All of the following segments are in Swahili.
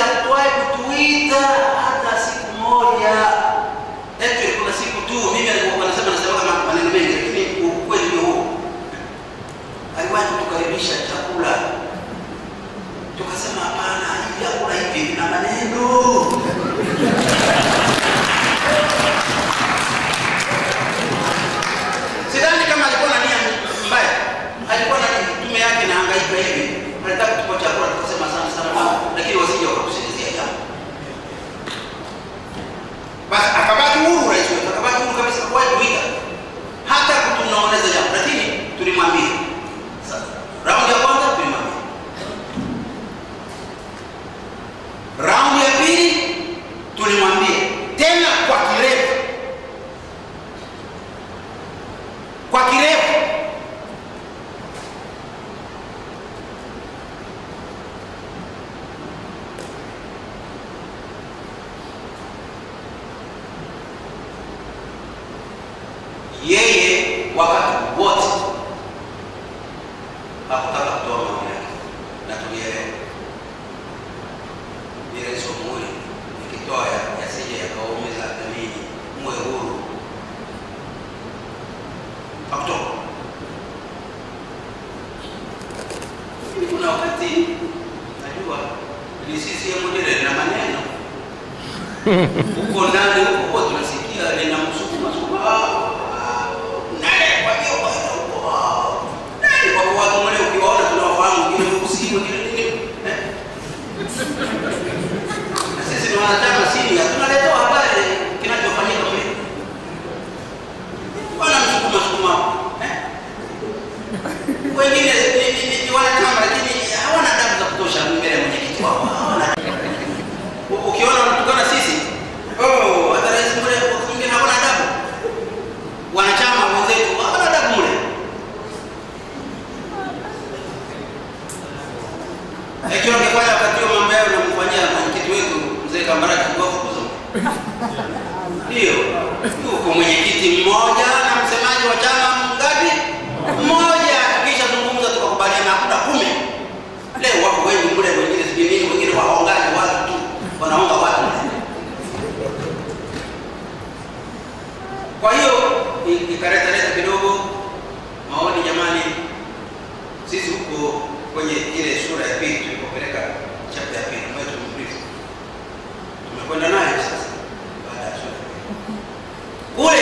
hakuwahi kutuita hata siku moja. Eti kuna siku tu mimi alikuwa anasema nasema kama maneno mengi, lakini ukweli ndio huo. Aliwahi kutukaribisha chakula, tukasema hapana, hivi vyakula hivi vina maneno. Sidhani kama alikuwa na nia mbaya, alikuwa na tume yake na hangaika hivi, alitaka kutupa chakula, tukasema asante sana baba, lakini wasije wakakusikizia jambo. Basi akabaki huru rais wetu, akabaki huru kabisa, hakuwahi kuita hata kutunaoneza jambo, lakini tulimwambia. Sasa raundi ya kwanza tulimwambia, raundi ya pili tulimwambia tena kwa kirefu, kwa kirefu yeye wakati wote hakutaka kutoa maoni yake na tulielewa. Ni rais wa Jamhuri, nikitoa ya- yasije yakawaumiza jamii, muwe huru. Hakutoka. Lakini kuna wakati najua ni CCM lile lina maneno huko ndani huko huko tunasikia lina msukuma sukuma nani kwa hiyo kwa hiyo huko nani kwa kuwa watu wale ukiwaona tunawafahamu kile usiku kile nini eh? na sisi ni wanachama sini tunaletewa habari kinachofanyika mle wana msukuma sukuma eh? wengine ni, ni, ni, ni wanachama lakini hawana adabu za kutosha mbele ya mwenyekiti wao hawana U- ukiona wanatukana sisi oh, hata rais mle wakati mwingine hawana adabu. Wanachama wenzetu hawana adabu mle. Ikiwa ungefanya wakati huo mambo yao namfanyia mwenyekiti wetu mzee Kambarage kuwafukuza. Ndio, yuko mwenyekiti mmoja na msemaji wa chama ngapi? Mmoja. Tukishazungumza tukakubaliana hakuna kumi. Leo wako wengi mle, wengine sijui nini, wengine waongaji watu tu wanaonga watu mle. Kwa hiyo i- ikaleta leta kidogo maoni, jamani, sisi huko kwenye ile sura ya pili tulipopeleka chapter ya pili ambayo tumemaliza, tumekwenda nayo sasa baada ya sura ya pili. kule,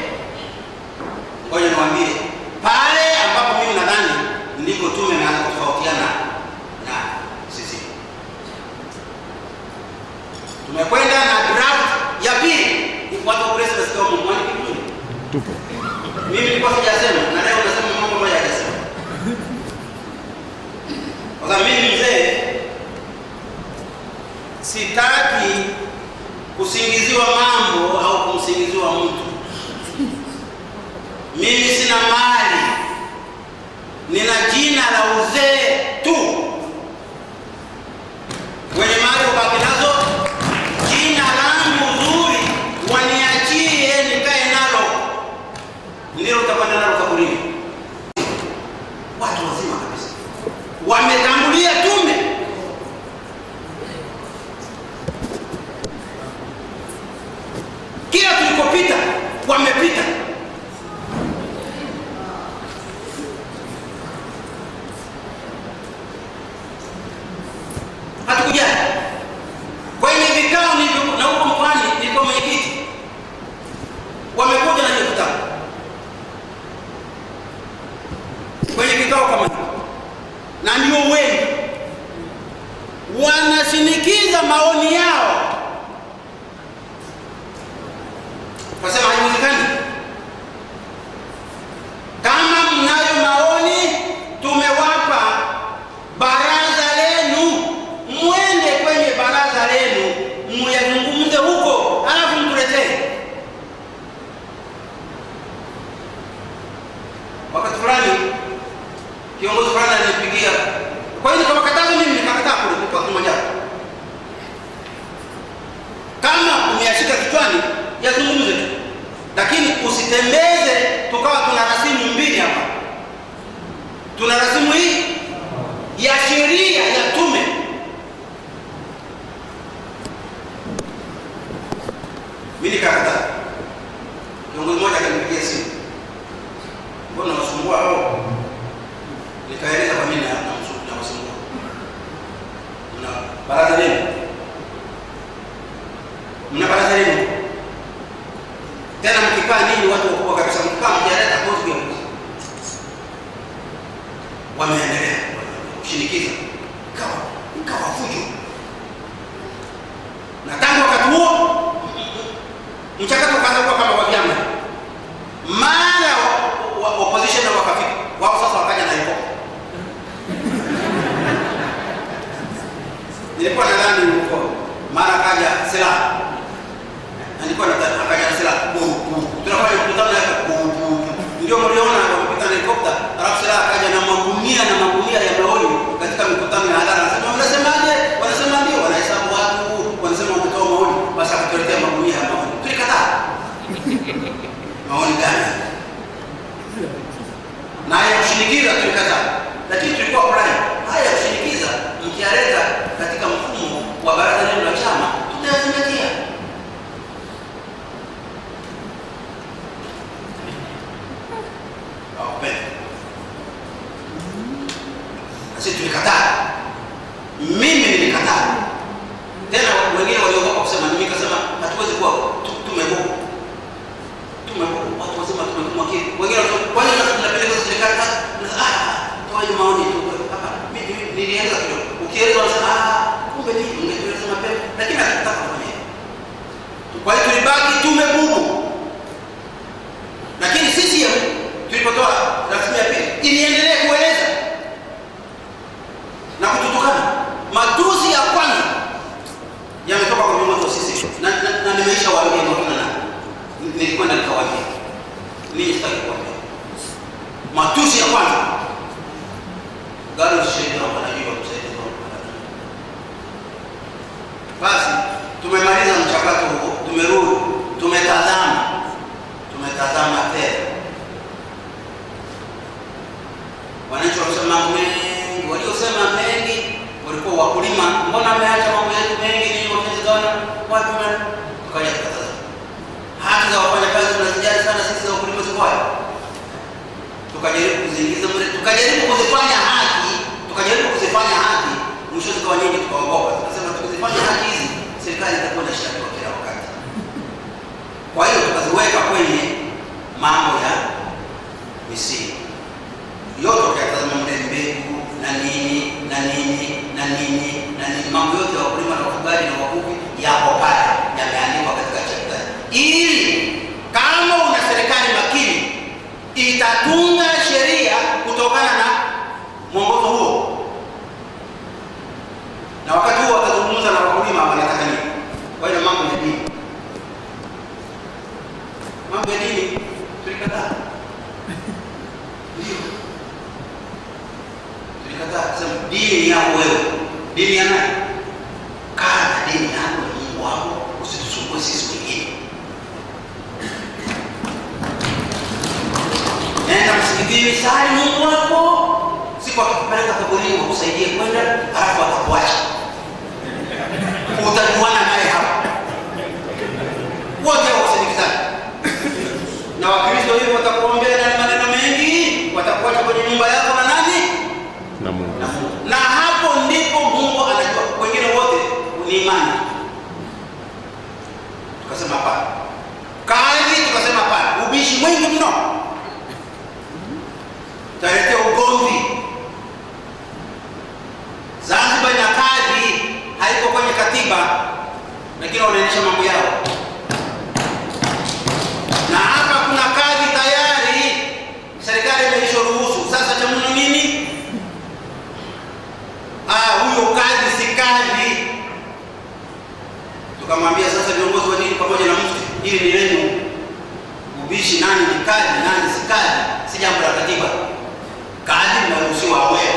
ngoja niwaambie pale ambapo mimi nadhani ndiko tume imeanza kutofautiana na sisi tumekwenda na draft ya pili. Watu wa press nasikia wamemwani vizuri. Mimi nilikuwa sijasema na leo nasema mambo ambayo hajasema. Kwa sababu mimi mzee sitaki kusingiziwa mambo au kumsingiziwa mtu. Mimi sina mali, nina jina la uzee tu. Wenye mali ubaki nazo jina langu zuri waniachie nikae nalo, ndilo utakwenda nalo kaburini. Watu wazima kabisa wametangulia tume, kila tulikopita wamepita. Hatukujali kwenye vikao nilivyo- na huko mkoani nilikuwa mwenyekiti, wamekuja na hiyo kitabu kwenye vikao kama hivyo, na ndio wengi wanashinikiza maoni yao, wasema haiwezekani. Kama mnayo maoni, tumewapa baraza lenu, mwende kwenye baraza lenu muyazungumze huko, alafu mtuletee. Wakati fulani kiongozi fulani alinipigia, kwa hiyo nikamkataza mimi, nikakataa kule kwa kimoja. mchakato ukaanza kuwa kama wa vyama mara wa, wa, opposition na wakafika wao sasa wakaja na helikopta nilikuwa nadhani huko mara akaja silaha nilikuwa nadhani akaja na silaha bu bu tunafanya mkutano hapa bu bu ndio mliona wamepita na helikopta alafu silaha akaja na magunia na magunia ya maoni katika mikutano ya hadhara anasema mnasemaje wanasema ndio wanahesabu watu wanasema wametoa maoni basi akatuletea magunia ya maoni tulikataa maoni gani na haya kushinikiza tulikataa, lakini tulikuwa fulani haya ya kushinikiza mkialeta katika mfumo wa baraza lenu la chama tutayazingatia. Hawapenda. Na sisi tulikataa, mimi nilikataa, tena wengine waliogopa kusema, mimi nikasema hatuwezi kuwa tu- tumegopa tumekuwa watu wasema tumekuwa kile wengine wanasema kwa nini tunapeleka kwa serikali kazi ah toaje maoni tu hapa mimi nilianza kidogo ukieleza wanasema ah kumbe ni ungetueleza mapema lakini hakutaka kufanya hivyo kwa hiyo tulibaki tumebubu lakini sisi tulipotoa rasimu ya pili iliendelea kueleza na kututukana matusi ya kwanza yametoka kwa viongozi wa sisi na, na, na nimeisha waambia kwa kina nani nilikwenda nikawaambia ninyi sitaki kuambia matusi ya kwanza gari shahidi na wanajua msaidizi wa basi tumemaliza mchakato huo tumerudi tumetazama tumetazama tena wananchi wamesema mambo mengi waliosema mengi walikuwa wakulima mbona ameacha mambo yetu mengi ni wamezigawana wapi man tukaja tukatazama haki za wafanyakazi tunazijali sana sisi za wakulima zikwaje tukajaribu kuziingiza mle tukajaribu kuzifanya haki tukajaribu kuzifanya haki mwisho zikawa nyingi tukaogopa tukasema tukizifanya haki hizi serikali itakuwa na shida kila wakati kwa hiyo tukaziweka kwenye mambo ya misingi yote ukiyatazama mle mbegu na nini na nini na nini na nini mambo yote ya wakulima na wafugaji na wavuvi yako pale yameandikwa katika chapta ili kama una serikali makini itatunga sheria kutokana na mwongozo huo na wakati huo watazungumza na wakulima wanataka nini kwa hiyo mambo ya dini mambo ya dini tulikataa ndio tulikataa kusema dini ni yako wewe dini ya nani kaa na dini yako na mungu wako usitusumbue sisi wengine nenda msikitini sali mungu wako siku akikupeleka kaburini wakusaidie kwenda halafu atakuacha utajuana naye hapa wote wasindikizani na wakristo hivyo watakuombea na maneno mengi watakuacha kwenye nyumba yako na nani na Mungu. na Mungu. Na hapo ndipo Mungu anajua, wengine wote ni imani. Tukasema hapana, kazi tukasema hapana, ubishi mwingi mno, utaletea ugomvi. Zanzibar ina kadhi, haiko kwenye katiba, lakini wanaendesha mambo yao, na hapa kuna kadhi tayari, serikali imeisha ruhusu. Sasa cha muhimu nini? ah, huyo kadhi si kadhi. Tukamwambia sasa viongozi wa dini pamoja na mufti, hili ni lenu. Ubishi nani ni kadhi, nani si kadhi, si jambo la katiba. Kadhi mnaruhusiwa awewe.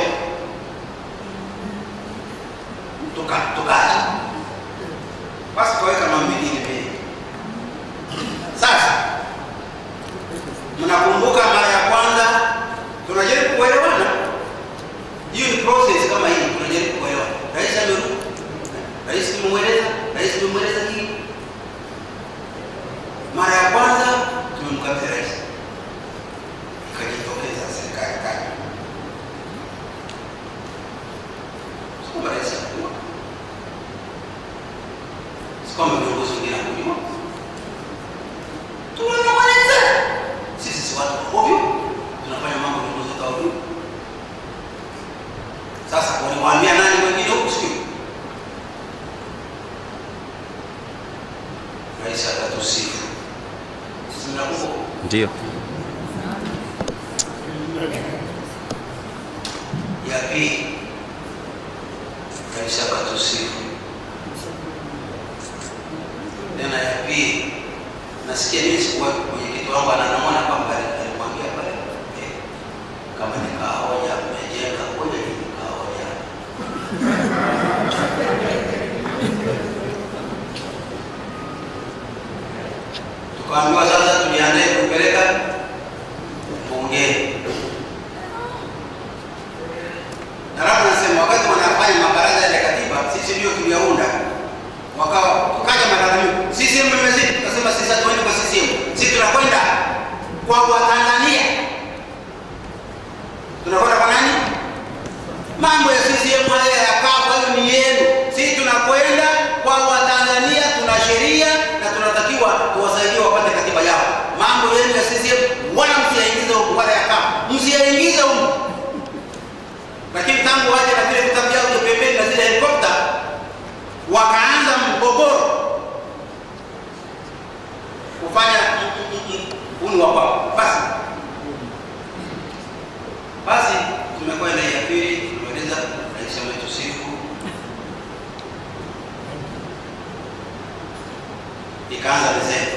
Tuka tukaacha basi, tukaweka mambo mengine mbele. Sasa mnakumbuka mara ya kwanza tunajaribu kuelewana hiyo ni process kama hii tunajaribu kuelewa. Rais amerudi, rais tumemweleza, rais tumemweleza hii. Mara ya kwanza tumemkabidhi rais, ikajitokeza serikali kali, si kwamba rais hakujua, si kwamba viongozi wengine hakujua, tunamweleza sisi si watu wa ovyo, tunafanya mambo viongozi wa ovyo. Sasa waliwaambia nani wengine huku sio? Rais akatusifu Ndio. ya pili kanisa katusifu tena ya pili nasikia mimi sikuwa mwenyekiti wangu ananamona kwamba alimwambia pale eh, kama nikahoja mmejenga hoja ni nikahoja tukaambiwa sasa tujiandae kupeleka bungeni Halafu nasema wakati wanafanya mabaraza ya katiba, sisi ndio tuliyaunda. Wakawa tukaja malalamiko, CCM imezidi. Tukasema sisi hatuendi kwa CCM, sisi tunakwenda kwa Watanzania. Tunakwenda kwa nani? Mambo ya CCM haya yakaa, kwa hiyo ni yenu. Sisi tunakwenda kwa Watanzania, tuna sheria na tunatakiwa tuwasaidie wapate katiba yao. Mambo yenu ya CCM wala msiyaingize huku, wala yakaa, msiyaingize huku lakini tangu waje na vile vitabu vyao vya pembeni na zile helikopta wakaanza mgogoro kufanya uni wa kwao. Basi basi, tumekwenda ya pili, tumeeleza rais ametusifu, ikaanza mizee.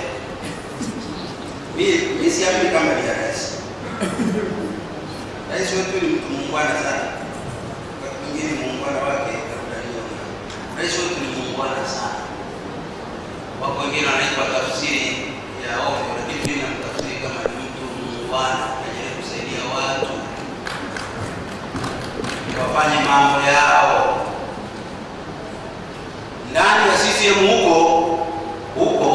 Mimi siamini kama ni ya rais. Rais wetu ni mtu muungwana sana mwingine muungwana wake kakudaliwa. Rais wetu ni muungwana sana. Wako wengine wanaitwa tafsiri ya ovyo, lakini mimi namtafsiri kama ni mtu muungwana, anajaribu kusaidia watu wafanye mambo yao ndani ya CCM huko huko.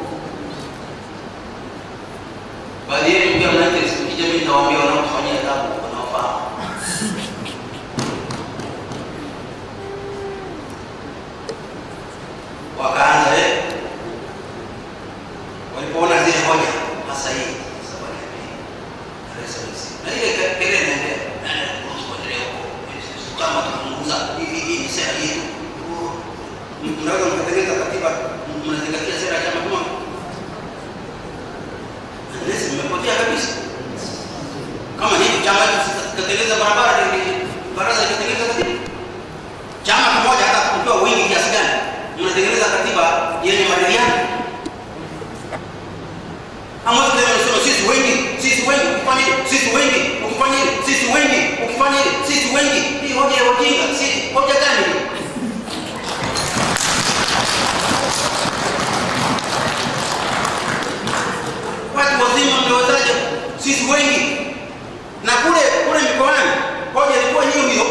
Baadhi yenu pia mnaita sikija, mimi nitawaambia wanaotufanyia tabu wanaofahamu wakaanza eh, walipoona zile hoja hasa hii safari ya pili Rais Rais. na ile ke- kelele inaendelea nani anaruhusu kuendelea huko Sisi kama tunapunguza hii hii ni sera yetu Oh, m- mnaweza mkatengeneza katiba m- mnazingatia sera ya chama kama unless mmepotea kabisa kama hivi chama hicho kikatengeneza barabara ni- baraza likatengeneza katiba chama kimoja hata kukiwa wingi kiasi gani mnatengeneza katiba yenye maridhiano hamwezi tena kusema sisi wengi sisi wengi ukifanya hili sisi wengi ukifanya hili sisi wengi ukifanya hili sisi wengi hii hoja ya ujinga si hoja gani hii? watu wazima mnawezaje sisi wengi na kule kule mikoani hoja ilikuwa hiyo hiyo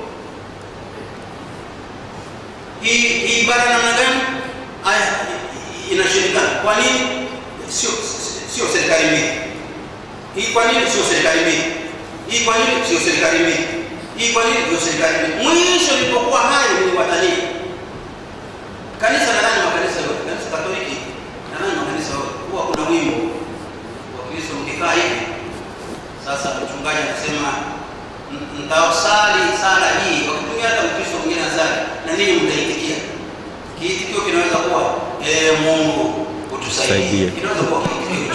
hii hii ibara namna gani aya inashindikana kwa nini sio sio serikali mbili hii kwa nini sio serikali mbili hii kwa nini sio serikali mbili hii kwa nini sio serikali mbili mwisho ilipokuwa hayo ni watania kanisa nadhani makanisa yote kanisa katoliki nadhani makanisa yote huwa kuna wimbo wakristo mkikaa hivi sasa mchungaji anasema "M- mtaosali sala hii wakitumia hata mkristo mwingine asali na ninyi mtaitikia kiitikio kinaweza kuwa ee mungu utusaidie Saidie. kinaweza kuwa kiitikio hicho.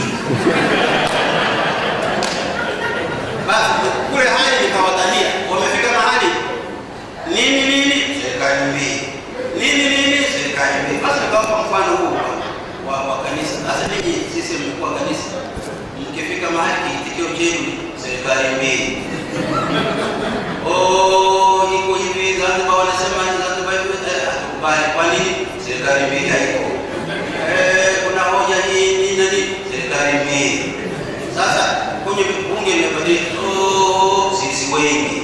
basi kule hali nikawatania wamefika mahali nini nini serikali mbili nini nini serikali mbili basi nikawapa mfano huu wa- wa, wa kanisa sasa ninyi sisi mmekuwa kanisa mkifika mahali kiitikio chenu ni serikali mbili Oh, iko hivi Zanzibar wanasema ni Zanzibar hivi eh, hatukubali. Kwa nini? Serikali mbili haiko. Eh, kuna hoja hii nini na nini? Serikali mbili. Sasa kwenye bunge imebadilika. Oh, sisi wengi.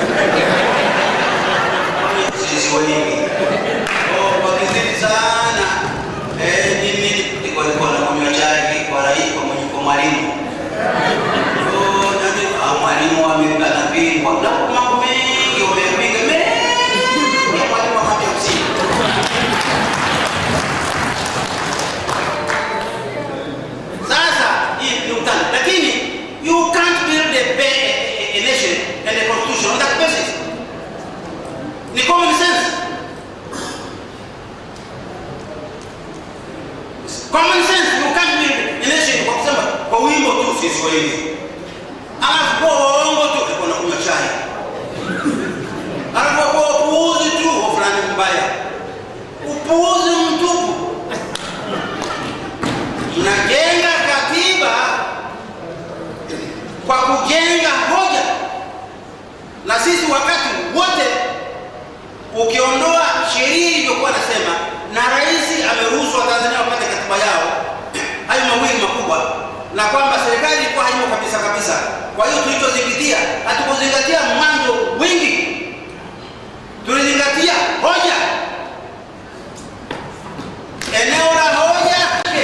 Sisi wengi. Oh, wakizidi sana. Eh, nini nini? Iko iko na kunywa chai kwa rais kwa mwenye kwa mwalimu. Oh, nani? Ah, mwalimu amepigwa. Na mambo mengi wamepiga mengi. Ya mwalimu hapa msingi. Sasa hii ni utani, lakini you can't build a, ba- a, a nation and a constitution on that basis. Ni common sense. Common sense, you can't build a nation kwa kusema kwa wimbo tu sisi wengi. Alafu kwa waongo tu alikuwa anakunywa chai. Alafu kwa upuuzi tu wa fulani mbaya. Upuuzi mtupu. Mnajenga katiba kwa kujenga hoja, na sisi wakati wote ukiondoa sheria iliyokuwa nasema na rais ameruhusu Watanzania wapate katiba yao, hayo mawili makubwa, na kwamba serikali ilikuwa haimo kabisa kabisa. Kwa hiyo tulichozingatia, hatukuzingatia mwanzo wingi, tulizingatia hoja, eneo la hoja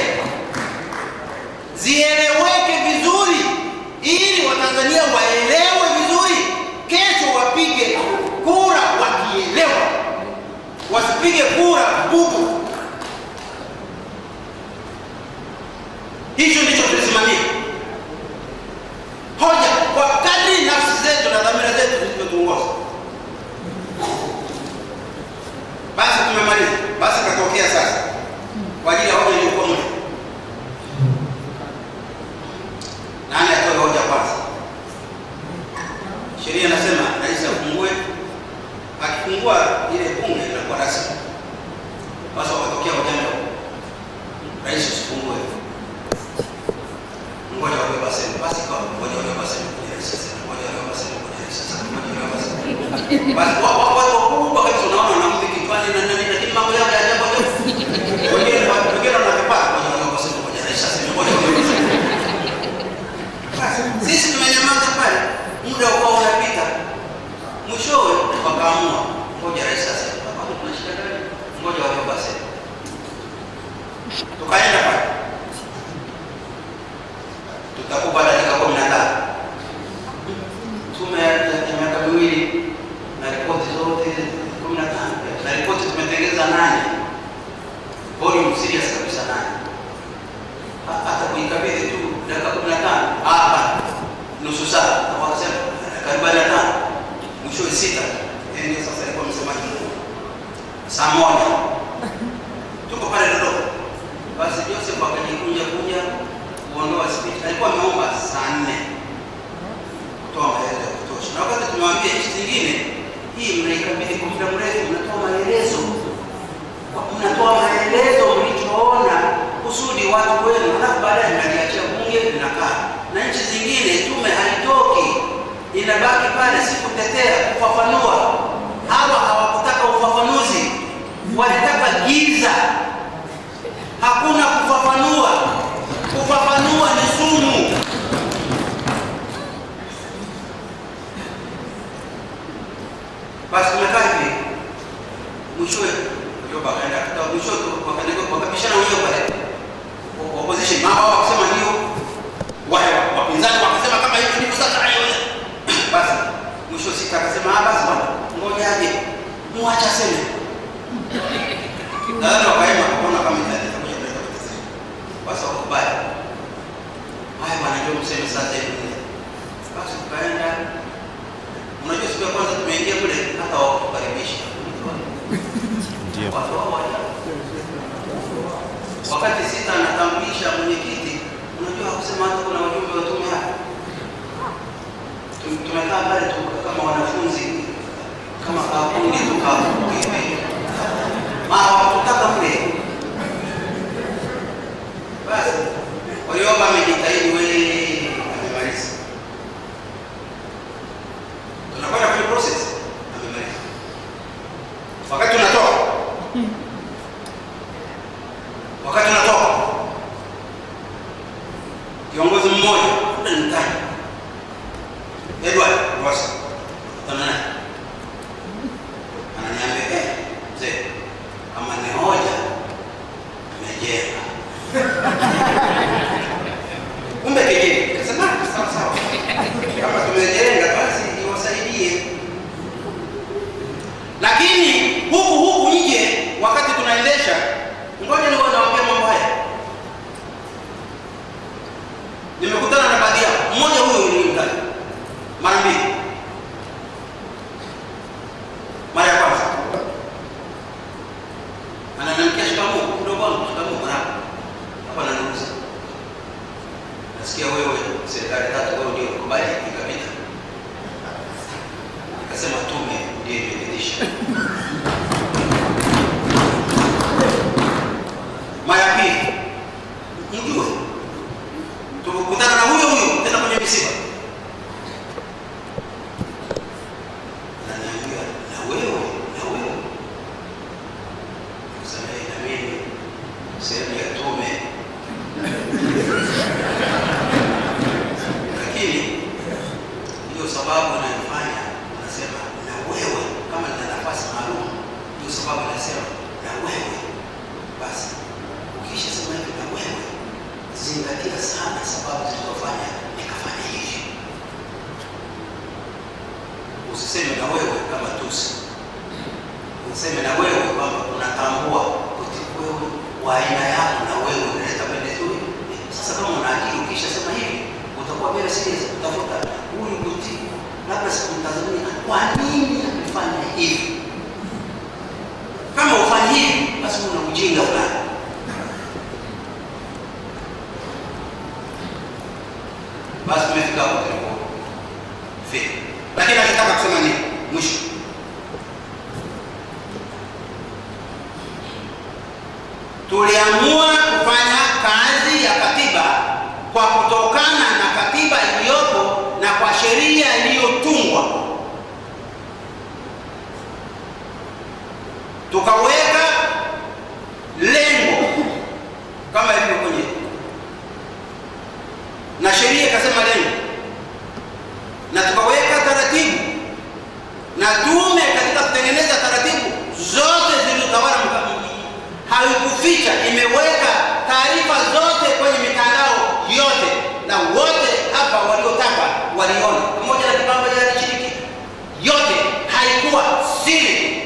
zieleweke vizuri, ili Watanzania waelewe vizuri, kesho wapige kura wakielewa, wasipige kura bubu. Hicho ndicho tulisimamia hoja kwa kadri nafsi zetu na dhamira zetu zilivyotuongoza. Basi tumemaliza, basi katokea sasa kwa ajili ya hoja iliyokuwa mle. Nani atoe hoja kwanza? Sheria inasema rais afungue, akifungua ile bunge inakuwa rasmi. Sasa wakatokea ujanja, rais usifungue, ngoja wawe basema, basi kwa ngoja wawe basema kwenye rais sasa, ngoja wawe basema kwenye rais sasa, ngoja wawe basema basi wa wa wa wakubwa kabisa, unaona na mziki kichwani na nani, lakini mambo yao ya ajabu ajabu, wengine wengine wanavipata, ngoja wawe basema kwenye rais sasa, ngoja wawe basema sisi tumenyamaza pale, muda ukawa unapita, mwishowe wakaamua ngoja rais sasa, hapa kuna shida gani? Ngoja wao basi, tukaenda pale, tutakupa dakika kumi na tano tume ya ya miaka miwili na ripoti zote kumi na tano na ripoti tumetengeza nane, volume serious kabisa nane hata kuikabidhi tu dakika kumi na tano hapa nusu saa na wakasema dakika arobaini na tano mwishowe sita Yeye ndio sasa alikuwa msemaji mkuu saa moja tuko pale Dodoma basi Joseph akajikunja kuja kuondoa speech alikuwa ameomba saa nne kutoa maelezo ya kutosha na wakati tumewambia nchi zingine hii mnaikabidhi kwa muda mrefu mnatoa maelezo mnatoa maelezo mlichoona kusudi watu wenu, halafu baadaye mnaliachia bunge linakaa. Na nchi zingine tume halitoki, inabaki pale, si kutetea, kufafanua. Hawa hawakutaka ufafanuzi, walitaka giza. Hakuna kufafanua, kufafanua ni sumu. Basi tumekaa hivi, mwishowe Joba akaenda kutoka mwisho wakaenda wakabishana wenyewe pale. Opposition mama wao wakasema ndio. Wale wapinzani wakasema kama hivyo ndivyo sasa hayo. Basi mwisho sita akasema ah basi bwana ngoja aje. Muacha sema. Ndio wakaenda kuona kama italeta kuja kuleta matatizo. Basi wakubali. Haya bwana ndio mseme sasa hivi. Basi tukaenda. Unajua siku ya kwanza tumeingia kule hata wakukaribisha. Watu hao wajao. Wakati sita anatambulisha mwenyekiti, unajua hakusema hata kuna wajumbe wa tume hapa. Tum- Tumekaa pale tu kama wanafunzi kama kakundi tukahivi hawakutaka kule. Basi walioba amejitahidi wewe, amemaliza. Tunakwenda kwenye process, amemaliza. Wakati tunatoka wakati unatoka kiongozi mmoja labda nimtaje Edward Rosa kutana naye ananiambia eh, mzee kama ni hoja tumejenga kumbe kejeli kasema sawa sawa kama tumejenga basi iwasaidie lakini huku huku nje wakati tunaendesha ngoja ni nawaambia mambo haya nimekutana na baadhi yao mmoja huyo nilimtaja mara mbili mara ya kwanza ananiamkia shikamoo mdogo wangu shikamoo marahaba hapa nanuuza nasikia wewe serikali tatu, wewe ndio ukubali, ikapita. Nikasema tume ndio imepitisha. Mara ya pili, mjue tukutana na huyo huyo tena kwenye misiba, ananiambia na wewe, na wewe kusamehe na mimi sehemu ya tume, lakini ndio sababu anayofanya anasema na wewe, kama nina nafasi maalum, ndio sababu anasema na wewe. Basi ukisha sema hivi na wewe, zingatia sana sababu zilizofanya nikafanya hivi. Usiseme na wewe kama tusi useme na wewe kwamba unatambua kuti wewe wa aina yako na wewe unaleta pendezo hili. Sasa kama una akili ukisha sema hivi utakuwa very serious utafuta huyu kuti labda sikumtazamia kwa nini amefanya hivi. Kama ufanyi hivi basi una ujinga fulani. Basi tumefika hapo tulipofika, lakini nataka kusema nini mwisho tuliamua kufanya kazi ya katiba kwa kutokana na katiba iliyopo na kwa sheria iliyotungwa, tukaweka lengo kama ilivyo kwenye na sheria ikasema lengo, na tukaweka taratibu na tume katika kutengeneza taratibu zote zilizotawala haikuficha, imeweka taarifa zote kwenye mitandao yote, na wote hapa waliotaka waliona, pamoja na kibamba cha alishiriki, yote haikuwa siri.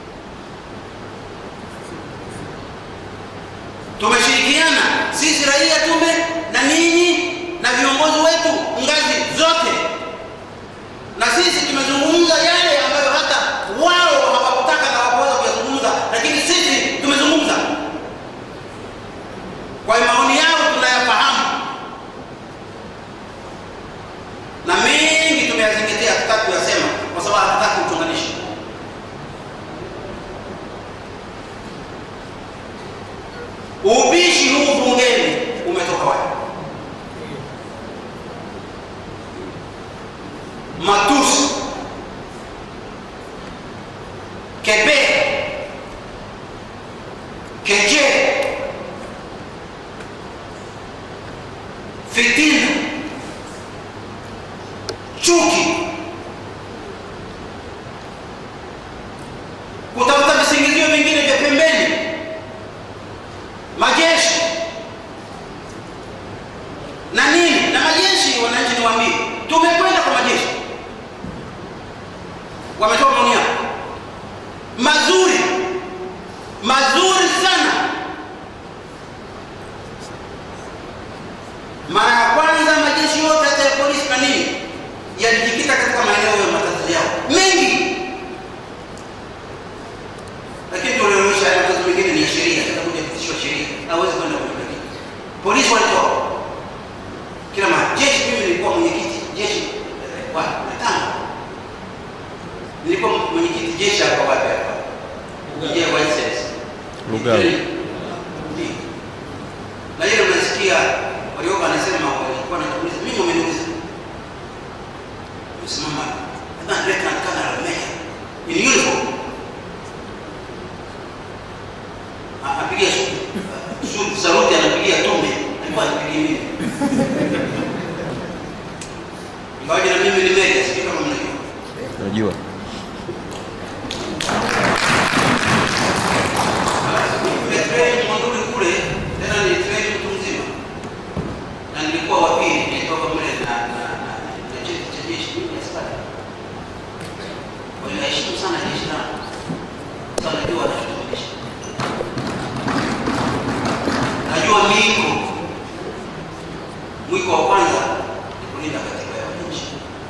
Tumeshirikiana sisi raia, tume na ninyi na viongozi wetu ngazi zote, na sisi tumezungumza yale ambayo hata wao hawakutaka na hawakuweza kuyazungumza, lakini sisi tumezungumza kwa maoni yao tunayafahamu, na mengi tumeyazingatia, hatutaki kuyasema kwa sababu hatutaki uchonganishi. Ubishi huu bungeni umetoka wapi? Matusi, kebei, kejeli fitina, chuki, kutafuta visingizio vingine vya pembeni, majeshi na nini na majeshi. Wananchi niwaambie, tumekwenda kwa majeshi, wametoa maoni yao mazuri mazuri sana. Mara ya kwanza majeshi yote hata ya polisi na nini yalijikita katika maeneo ya matatizo yao mengi, lakini tulionyesha matatizo mengine ni ya sheria, itakuja kupitishwa sheria, hawezi kwenda kwenye polisi. Walitoa kila mara. Jeshi, mimi nilikuwa mwenyekiti jeshi wapi Natanga, nilikuwa mwenyekiti jeshi hapa wapi hapa je White Sands Lugalo. Ndio. na hiyo unasikia walioba anasema walikuwa wanatuuliza mimi wameniuliza msimama nadhani lieutenant colonel meja in uniform A- apigia su- su- saluti anapigia tume alikuwa anapigia mimi ingawaje na mimi ni meja sijui kama mnajua Najua. Nimetrain Monduli kule, tena nilitrain mtu mzima, na nilikuwa wa pili, nilitoka mle na na na na cheti cha jeshi mimi askari. Kwa hiyo naheshimu sana jeshi langu, sasa najua nachotumisha, najua mwiko. Mwiko wa kwanza ni kulinda katiba ya wananchi.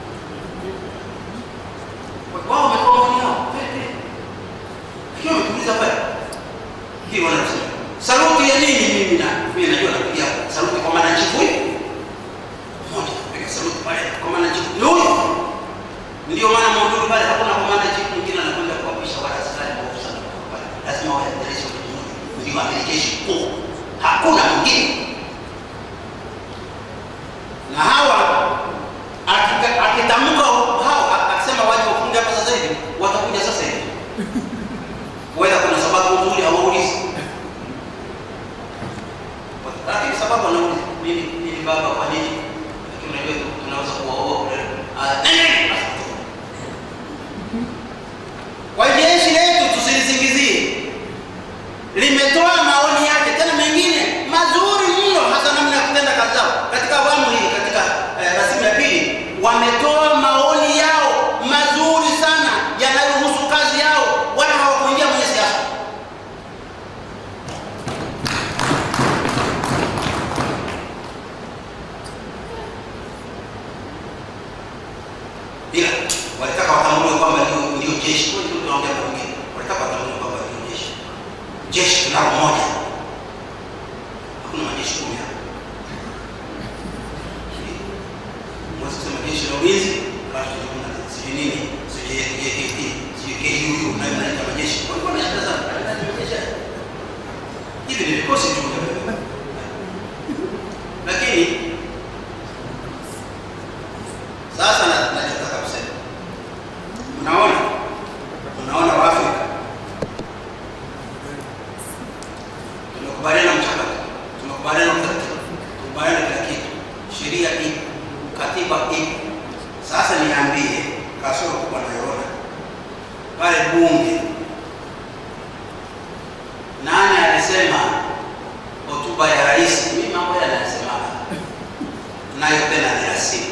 Wao wametoa maoni yao, pepe, lakini wametuliza pale hii wanasema saluti ya nini? Mimi na mimi najua napigia saluti kwa mwananchi huyu mmoja ndio amiri jeshi mkuu, hakuna mwingine. Na hawa akika- akitamka hawa akisema waje wafunge hapa sasa hivi, watakuja sasa hivi. Whether kuna sababu nzuri hawaulizi, lakini sababu wanauliza nini, nini baba, kwa nini? Lakini unajua tunaweza kuwaoa kule. Ah, nini? Basi. Kwa jeshi letu tusilisingizie, limetoa maoni yake tena mengine mazuri mno, hasa namna ya kutenda kazi zao katika awamu hii. Katika eh, rasimu ya pili wametoa maoni yao mazuri sana yanayohusu kazi yao, wala hawakuingia kwenye siasa. ila walitaka watambue kwamba ndio ndio jeshi. Kwa hiyo tunaongea kwa wengine, walitaka watambue kwamba ndio jeshi. Jeshi tunalo moja, hakuna majeshi kumi hapa. Mwezi kusema jeshi la ulinzi, alafu tuna sijui nini, sijui JKT, sijui KUU, na mnaita majeshi. Walikuwa na shida sana, Haya ni majeshi haya. hivi ni vikosi tu, lakini sasa na- nachotaka kusema, unaona, unaona Waafrika tumekubaliana mchakato, tumekubaliana utaratibu, tumekubaliana kila kitu, sheria ipo, katiba ipo. Sasa niambie, kasoro kubwa naiona pale bunge, nani alisema hotuba ya rais? Mimi mambo yale anasemaga nayo tena ni rasimu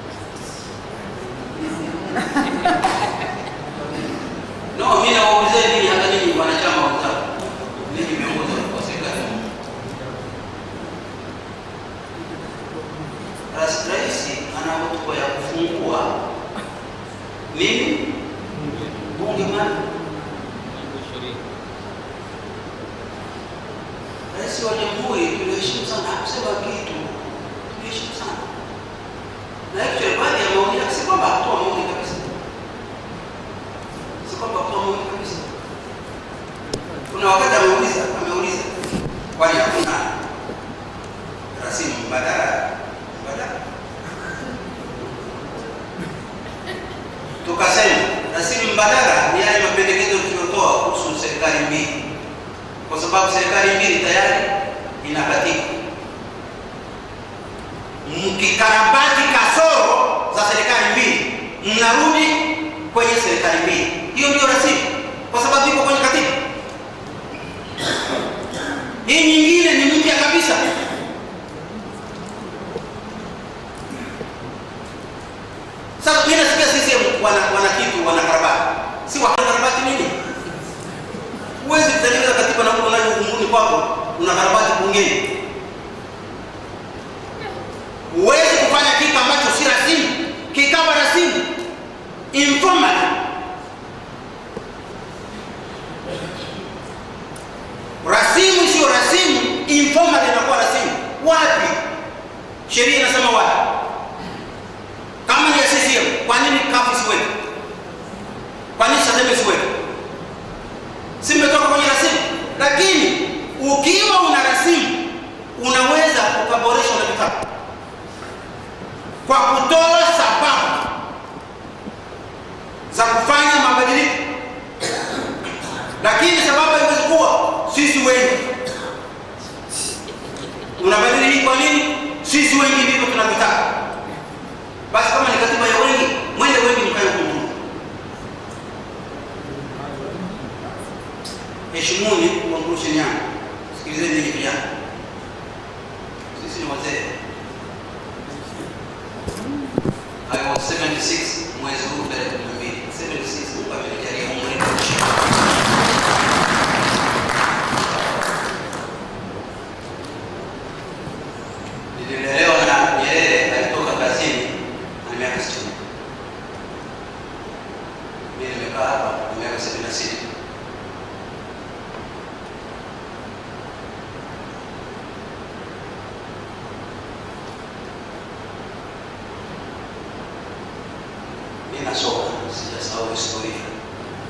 No, mimi nawaulizia ninyi hata ninyi wanachama wenzangu. Ninyi viongozi wa serikali. Rais rais ana hotuba ya kufungua nini? Bunge mali. Rais wa jamhuri tuliheshimu sana, hakusema kitu. Tuliheshimu sana. Na actually baadhi ya maoni yake si kwamba hakutoa maoni kabisa si kwamba kwa Mungu kabisa. Kuna wakati ameuliza ameuliza, kwani hakuna rasimu mbadala mbadala? Tukasema rasimu mbadala ni yale mapendekezo tuliyotoa kuhusu serikali mbili, kwa sababu serikali mbili tayari ina katiba. Mkikarabati kasoro za serikali mbili, mnarudi kwenye serikali mbili. Hiyo ndio rasimu, kwa sababu iko kwenye katiba. Hii nyingine ni mpya kabisa. Sasa mimi nasikia CCM wana, wana kitu wanakarabati, si wanakarabati nini? Huwezi kutengeneza katiba na mtu unayo uvunguni kwako unakarabati bungeni. Huwezi kufanya kitu ambacho si rasimu kikawa rasimu informal. Rasimu sio rasimu, informal inakuwa rasimu. Wapi? Sheria inasema wapi? Kama ni ya CCM, kwa nini kafu isiweke? Kwa nini Chadema isiweke? Si mmetoka kwenye rasimu? Lakini ukiwa una rasimu unaweza ukaboresha unavyotaka kwa kutoa sababu za kufanya mabadiliko, lakini sababu haiwezi kuwa sisi wengi. Unabadili hii kwa nini? Sisi wengi ndivyo tunavyotaka. Basi kama ni katiba ya wengi, mwende wengi mkae hukumu. Heshimuni conclusion yangu, sikilizeni nyinyi vijana, sisi ni wazee. I was 76 mwezi huu tarehe 12. 76 Mungu amenijalia umri wa kuishi. Nililelewa na Nyerere alitoka kazini na miaka 60. Mimi nimekaa hapa na miaka 76. Mimi nasoma, sijasahau historia.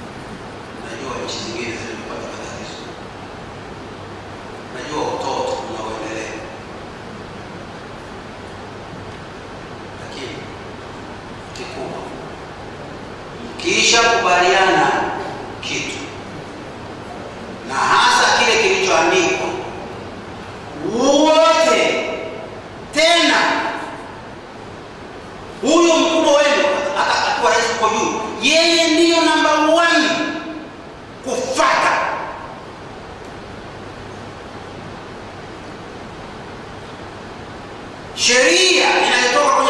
mkishakubaliana kitu na hasa kile kilichoandikwa wote tena huyu mkubwa wenu hata akiwa rais uko juu yeye ndiyo namba one kufata sheria inayotoka